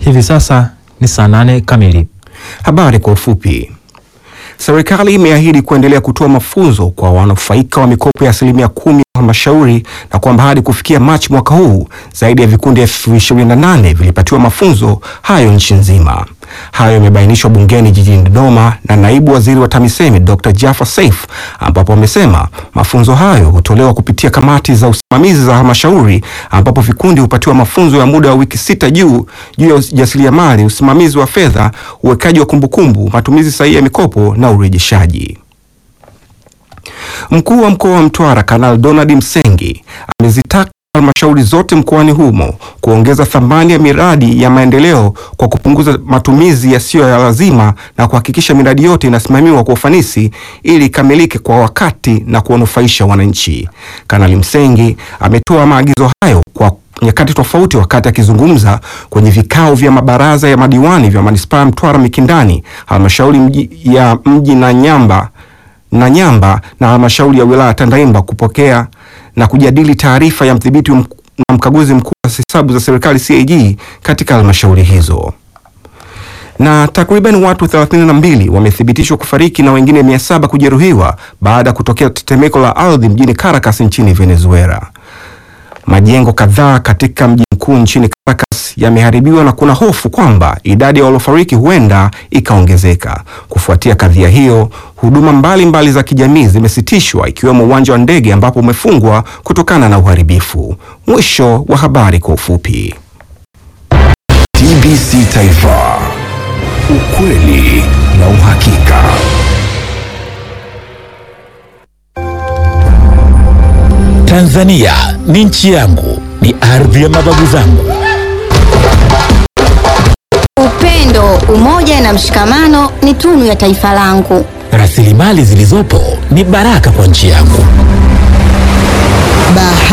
Hivi sasa ni saa nane kamili. Habari kwa ufupi. Serikali imeahidi kuendelea kutoa mafunzo kwa wanufaika wa mikopo ya asilimia kumi ya halmashauri na kwamba hadi kufikia Machi mwaka huu zaidi ya vikundi elfu ishirini na nane vilipatiwa mafunzo hayo nchi nzima. Hayo yamebainishwa bungeni jijini Dodoma na naibu waziri wa TAMISEMI Dr. Jafar Saif, ambapo amesema mafunzo hayo hutolewa kupitia kamati za usimamizi za halmashauri, ambapo vikundi hupatiwa mafunzo ya muda wa wiki sita juu juu ya ujasiriamali, usimamizi wa fedha, uwekaji wa kumbukumbu, matumizi sahihi ya mikopo na urejeshaji. Mkuu wa mkoa wa Mtwara Kanali Donald Msengi amezitaka halmashauri zote mkoani humo kuongeza thamani ya miradi ya maendeleo kwa kupunguza matumizi yasiyo ya lazima na kuhakikisha miradi yote inasimamiwa kwa ufanisi ili ikamilike kwa wakati na kuwanufaisha wananchi. Kanali Msengi ametoa maagizo hayo kwa nyakati tofauti wakati akizungumza kwenye vikao vya mabaraza ya madiwani vya manispaa ya Mtwara Mikindani, halmashauri mji ya mji na Nyamba na Nyamba na halmashauri ya wilaya Tandaimba kupokea na kujadili taarifa ya mdhibiti mk- na mkaguzi mkuu wa hesabu za serikali CAG katika halmashauri hizo. Na takriban watu 32 wamethibitishwa kufariki na wengine 700 kujeruhiwa baada ya kutokea tetemeko la ardhi mjini Caracas nchini Venezuela. Majengo kadhaa katika mji mkuu nchini Caracas yameharibiwa na kuna hofu kwamba idadi ya waliofariki huenda ikaongezeka. Kufuatia kadhia hiyo, huduma mbalimbali mbali za kijamii zimesitishwa ikiwemo uwanja wa ndege ambapo umefungwa kutokana na uharibifu. Mwisho wa habari kwa ufupi. TBC Taifa, ukweli na uhakika. Tanzania ni nchi yangu, ni ardhi ya mababu zangu. Upendo, umoja na mshikamano ni tunu ya taifa langu. Rasilimali zilizopo ni baraka kwa nchi yangu. Bahari